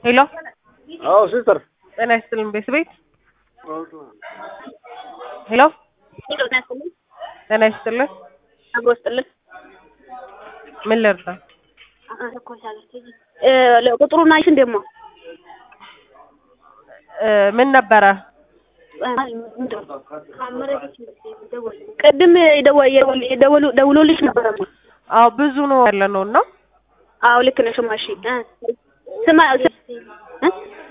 ሄሎ አዎ ሲስተር ጤና ይስጥልን ቤት ቤት ሄሎ ጤና ይስጥልን አብሮ ስጥልን ምን ልርዳ ቁጥሩን አይሽን ደግሞ እ ምን ነበረ ቅድም የደወ- የደወ- የደወሉ ደውሎልሽ ነበረ አዎ ብዙ ነው ያለ ነው እና አዎ ልክ ነሽ ማሺ ስማ ስ- እ?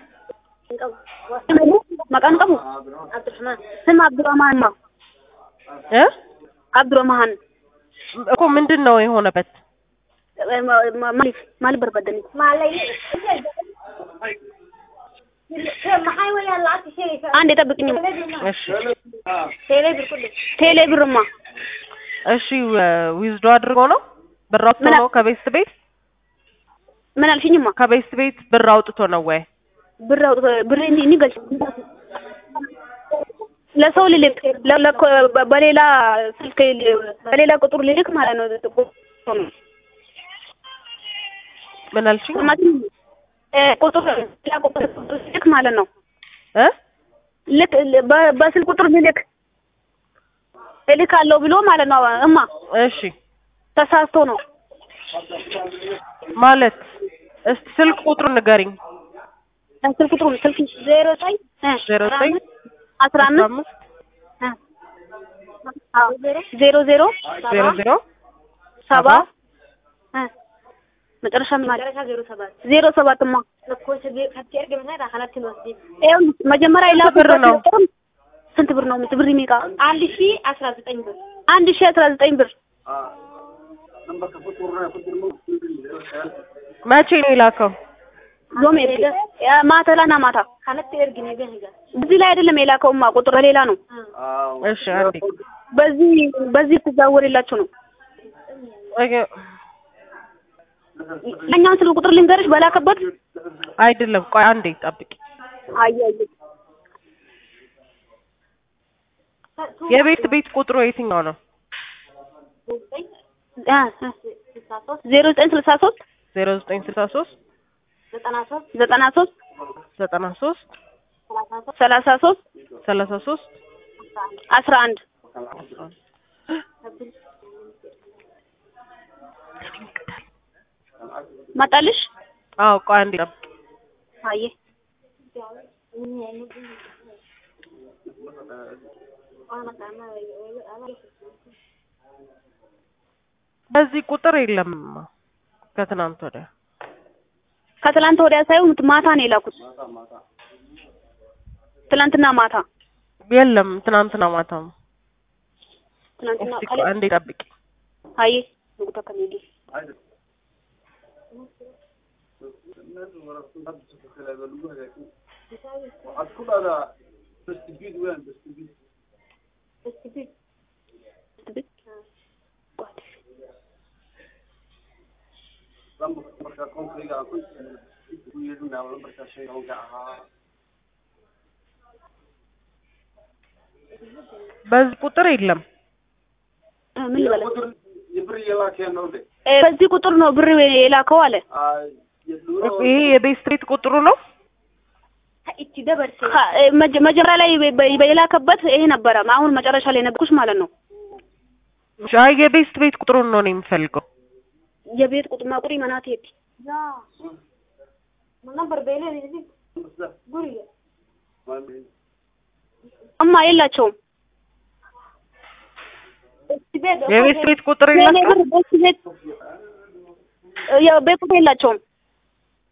መቃን ቀቡ ስም አብዱረማን ማ እ አብዱረማን እኮ ምንድን ነው የሆነበት ማሊፍ ማሊፍ በርበደኒ አንድ የጠብቅኝ እሺ ቴሌ ብርማ እሺ ዊዝዶ አድርጎ ነው ብር አውጥቶ ምን አ- ነው ከቤስት ቤት ምን አልሽኝማ ከቤስት ቤት ብር አውጥቶ ነው ወይ ብር አውጥቶ ብር እንዲ እንዲገልጽ ለሰው ልልክ ለ- ለኮ- በ- በሌላ ስልክ ል- በሌላ ቁጥር ልልክ ማለት ነው። ቁጥሩ ነው ምን አልሽኝ ማለት እ ቁጥር ሌላ ቁጥር ልልክ ማለት ነው። እ ልክ ል- በ- በስልክ ቁጥር ልልክ እልካለሁ ብሎ ማለት ነው። እማ እሺ ተሳስቶ ነው። ማለት እስቲ ስልክ ቁጥሩን ንገሪኝ ስልክ ቁጥሩ ስልክ ዜሮ ዘጠኝ እ ዜሮ ዘጠኝ አስራ አስራ አምስት አምስት እ አዎ ዜሮ ዜሮ ዜሮ ዜሮ ሰባ እ መጨረሻ ምን ማለት ዜሮ ሰባትማ ይኸው መጀመሪያ ስንት ብር ነው? ስንት ብር ነው? ብር የሚቃ አንድ ሺ አስራ ዘጠኝ ብር አንድ ሺ አስራ ዘጠኝ ብር መቼ ነው የላከው ሎሜ ማተላና ማታ እዚህ ላይ አይደለም የላከውማ ቁጥር ሌላ ነው። እሺ አንዴ በዚህ በዚህ ትዛወርላችሁ ነው። ኦኬ። እኛን ስልክ ቁጥር ልንገርሽ በላከበት አይደለም ቆይ አንዴ ጠብቂ አያየ የቤት ቤት ቁጥሩ የትኛው ነው ዜሮ ዘጠኝ ስልሳ ሶስት ዜሮ ዘጠኝ ስልሳ ሶስት ዘጠና ሶስት ዘጠና ሶስት ሰላሳ ሶስት ሰላሳ ሶስት አስራ አንድ መጣልሽ አዎ ቆይ አንዴ ጠብቂ አየ በዚህ ቁጥር የለም ከትናንት ወዲያ ከትላንት ወዲያ ሳይሆን ማታ ነው የላኩት። ትላንትና ማታ የለም ትናንትና ማታ ነው ትላንትና እስቲ ቆይ አንዴ ጠብቂ አየ ንጉታ ከሚዲ በዚህ ቁጥር የለም ምን ልበላት እ በዚህ ቁጥር ነው ብር የላከው አለ። ይሄ የቤት ስትሬት ቁጥሩ ነው ካ- እ መጀ- መጀመሪያ ላይ በ- በ- የላከበት ይሄ ነበረ። አሁን መጨረሻ ላይ ነበርኩሽ ማለት ነው። አይ የቤት ቤት ቁጥሩን ነው እኔ የምፈልገው የቤት ቁጥር ማቁሪ መናት ሄድ እማ የላቸውም። የቤት ቤት ቁጥር የኔ የላቸውም ብር ቤት ቤት የቤት ቁጥር የላቸውም።